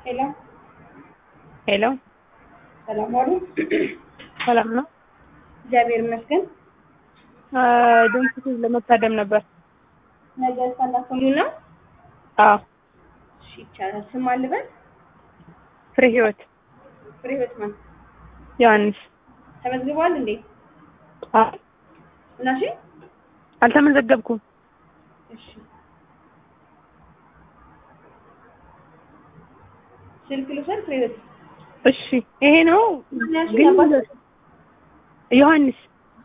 ሄሎ ሄሎ ሰላም ዋሉ። ሰላም ነው። እግዚአብሔር ይመስገን። ድምፅ ለመታደም ነበር። ነገ ሳላሰሙ ነው። አዎ እሺ ይቻላል። ስም አልበል ፍሬ ህይወት ፍሬ ህይወት ማን ዮሐንስ። ተመዝግቧል እንዴ? አዎ እናሺ አልተመዘገብኩም። እሺ ስልክ ልውሰድ። ፍሬ ህይወት እሺ ይሄ ነው እናሺ ግን አባት ዮሐንስ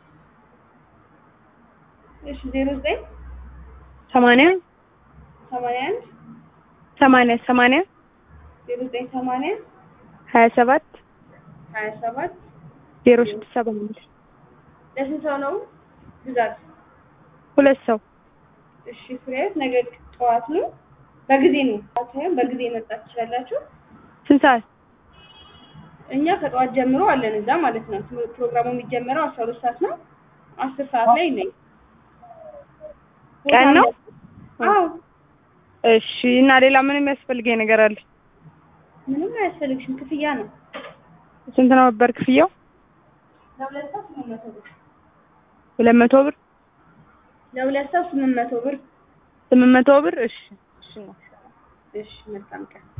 እሺ ዜሮ ዘጠኝ ሰማንያ ሰማንያ አንድ ሰማንያ ሰማንያ ዜሮ ዘጠኝ ሰማንያ ሀያ ሰባት ሀያ ሰባት ዜሮ ስድስት ሰባ አምስት ለስንት ሰው ነው ብዛት? ሁለት ሰው እሺ ፍሬ ህይወት ነገ ጠዋት ነው። በጊዜ ነው ሳይሆን በጊዜ መጣት ትችላላችሁ። ስንት ሰዓት? እኛ ከጠዋት ጀምሮ አለን እዛ ማለት ነው። ትምህርት ፕሮግራሙ የሚጀመረው አስራ ሁለት ሰዓት ነው። አስር ሰዓት ላይ ነኝ። ቀን ነው? አዎ እሺ እና ሌላ ምን የሚያስፈልገኝ ነገር አለ? ምንም አያስፈልግሽም። ክፍያ ነው ስንት ነው ነበር ክፍያው? ለሁለት ሰው ስምንት መቶ ብር ሁለት መቶ ብር ለሁለት ሰው ስምንት መቶ ብር። ስምንት መቶ ብር እሺ እሺ ነው። እሺ መልካም ቀን